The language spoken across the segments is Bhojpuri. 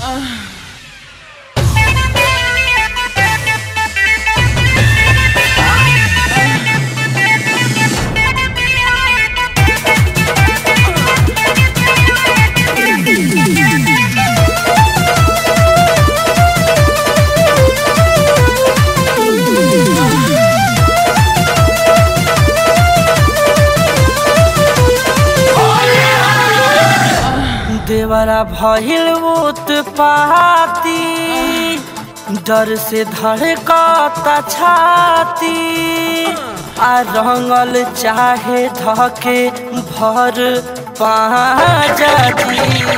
देवरा भइल उत्पाती डर से धड़कता छाती आ रंगल चाहे धके भर पाजी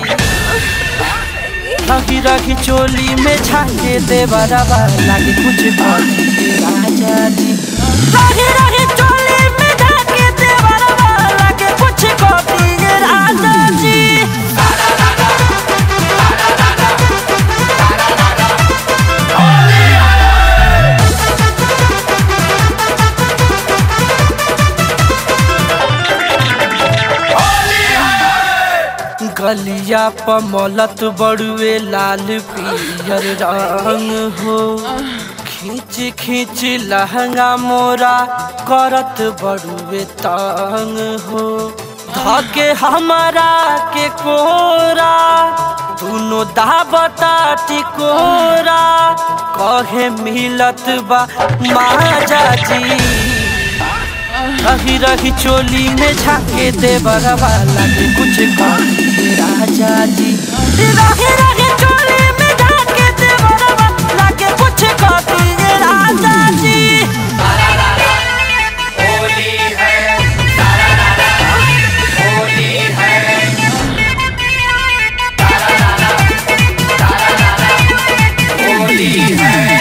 रही रही चोली में झाके देवरा लागे कुछ भरी राजा जी रही रही चोली में झाके देवरा लागे कुछ कभी राजा जी गलिया पमलत बड़ुए लाल पियर रंग हो खींच खींच लहंगा मोरा करत बड़ुए तंग हो धके हमारा के कोरा दोनों दाबता टिकोरा कहे मिलत बा माजा जी रही रही चोली में झाके दे बरवा लगे कुछ करी राजा जी रही रही चोली में झाके दे बरवा लगे कुछ करी राजा जी होली है होली है होली है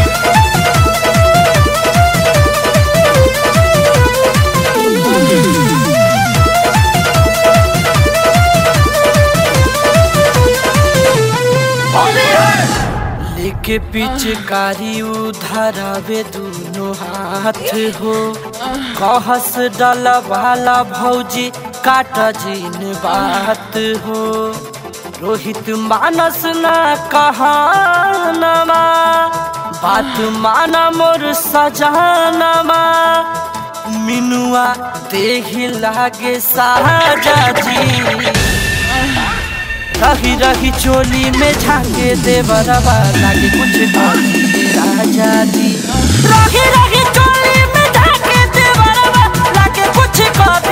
लेके पिचकारी उधरावे दोनों हाथ हो कहस डल वाला भौजी काट जीन बात हो रोहित मानस न कहानमा बात माना मोर सजानमा मिनुआ देही लागे साजा जी रही रही चोली में झाके दे बरवा लागे कुछ करी राजा जी रही रही चोली में झाके दे बरवा लागे कुछ करी